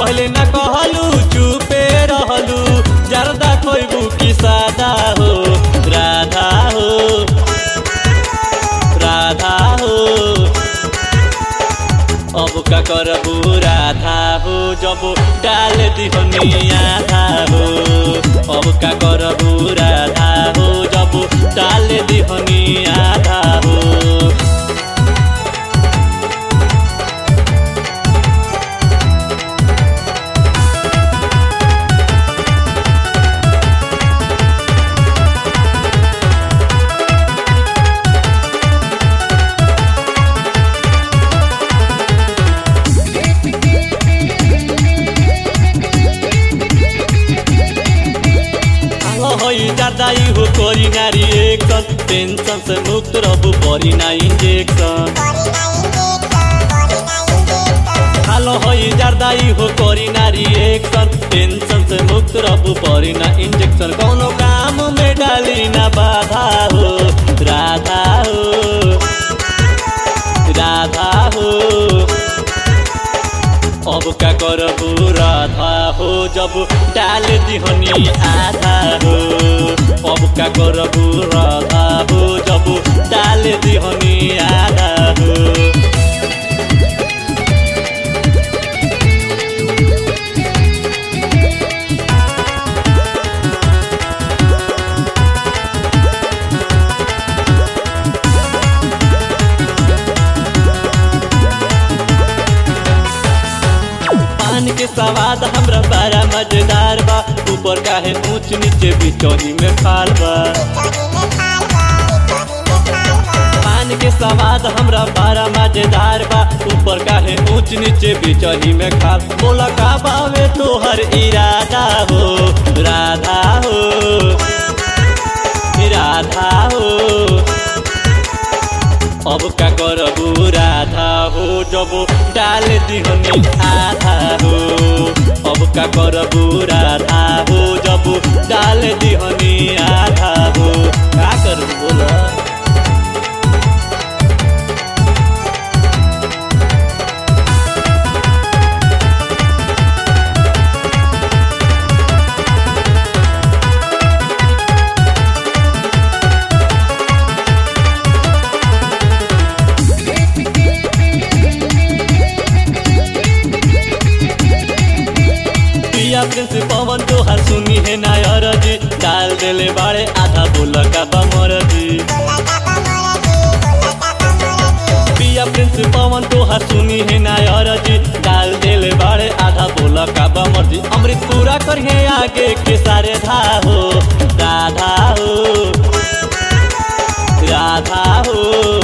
पहले न कहलू चुपे रहलू जरदा खोइबू की सादा हो राधा हो राधा हो अब का करबू राधा हो जब डाल दिहनी आधा हो अब का करबू राधा हो जब डाल दिहनी आधा हो হই দাদাই হো করি নারী একজন টেনশন সে মুক্ত রবু পরি না ইঞ্জেকশন ভালো হই জারদাই হো করি নারী একজন টেনশন সে মুক্ত রবু পরি না ইঞ্জেকশন কোনো কাম মে ডালি না বাধা হো রাধা হো রাধা হো अब का करबू राधा हो जब डाल दिहनी आधा हो अब का करबू राधा हो जब डाल दिहनी आधा हो पान के सवाद हमरा बड़ा मजेदार बा ऊपर काहे ऊंच नीचे बिचौनी में खाल बा पान के सवाद हमरा बड़ा मजेदार बा ऊपर काहे ऊंच नीचे बिचौनी में खाल बोला का बावे तोहर इरादा हो राधा हो राधा हो अब का करबू राधा हो जब डाल दिहनी आधा हो अब का करबू राधा हो जब डाल दिहनी आधा हो का करबू बोला पिया प्रिंस पवन तोहार सुनी है नायर जी डाल देले बाड़े आधा बोल का बमर जी पिया प्रिंस पवन तोहार सुनी है नायर जी डाल देले बाड़े आधा बोल का बमर जी अमृत पूरा करिए आगे के सारे धा हो राधा हो राधा हो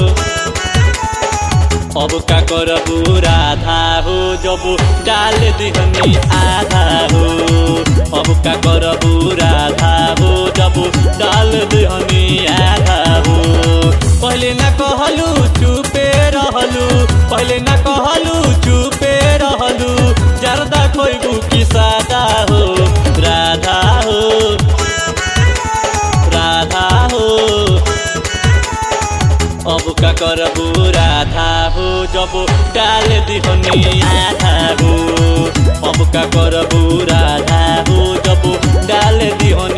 अब का करबू राधा हो जब डाल दिहनी आधा हो अब का करबू राधा हो जब डाल दिहनी आधा हो पहले न कहलू चुपे रहलू पहले न कहलू चुपे रहलू जरदा खोइबू की सादा हो राधा हो राधा हो अब का करबू राधा हो जब डाल दिहनी आधा हो अब का करबू राधा हो जब डाल दिहनी